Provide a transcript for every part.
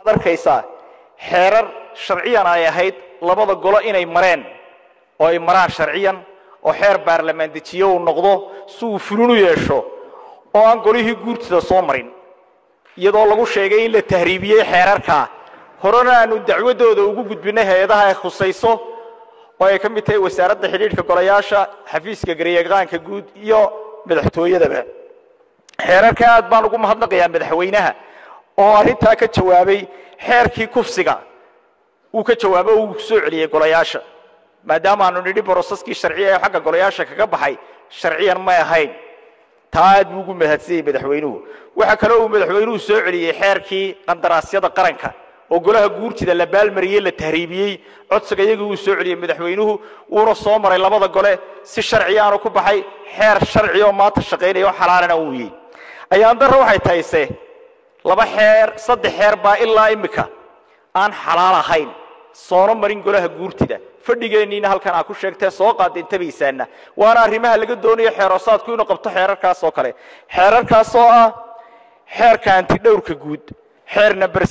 arkaysaa xeerar sharciyan ay ahayd labada golo inay mareen oo ay maraan sharciyan oo xeer baarlamaan dejiye uu noqdo si uu fulin u yeesho oo aan golihii guurtida soo marin iyadoo lagu sheegay in la tahriibiyey xeerarkaa horena aanu dacwadooda ugu gudbinay hay-adaha ay khusayso oo ay ka mid tahay wasaaradda xidhiidhka golayaasha xafiiska garyaqaanka guud iyo madaxtooyadaba xeerarka aad baan ugu mahadnaqayaa madaxweynaha oo arrintaa ka jawaabay xeerkii kufsiga uu ka jawaabo uu soo celiyey golayaasha maadaama aanu nidhi brosaskii sharciya ee xagga golayaasha kaga baxay sharciyan may ahayn taa aad buu ugu mahadsanyey madaxweynuhu waxaa kaloo uu madaxweynuhu soo celiyey xeerkii qandaraasyada qaranka oo golaha guurtida la baalmariyey la tahriibiyey codsiga iyagii uu soo celiyey madaxweynuhu wuuna soo maray labada gole si sharciyaanu ku baxay xeer sharci oo maanta shaqaynaya oo xalaalana uu yey ayaan darra waxay tahayse laba xeer saddex xeer baa ilaa imika aan xalaal ahayn soona marin golaha guurtida fadhigeenniina halkan aa ku sheegtee soo qaadintabaysaana waana arrimaha laga doonayo xeeroosaadku inuu qabto xeerarkaas oo kale xeerarkaas oo ah xeerka antidhowrka guud xeer number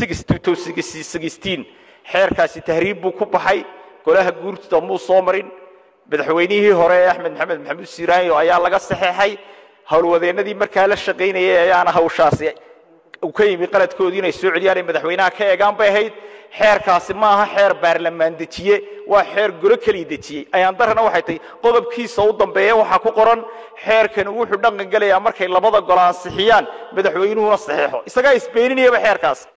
xeerkaasi tahriib buu ku baxay golaha guurtida muu soo marin madaxweynihii hore ee axmed maxamed maxamuud siiraanyo ayaa laga saxeexay howlwadeennadii markaa la shaqaynayay ayaana hawshaasi uu ka yimi qaladkoodii inay soo celiyaan ay madaxweynaha ka eegaan bay ahayd xeerkaasi ma aha xeer baarlamaan dejiye waa xeer golo keliya dejiyey ayaan darana waxay tahay qodobkiisa u dambeeya waxaa ku qoran xeerkani wuxuu dhaqan gelayaa markay labada golo ansixiyaan madaxweynuhuna saxeexo isagaa isbeeninayaba xeerkaas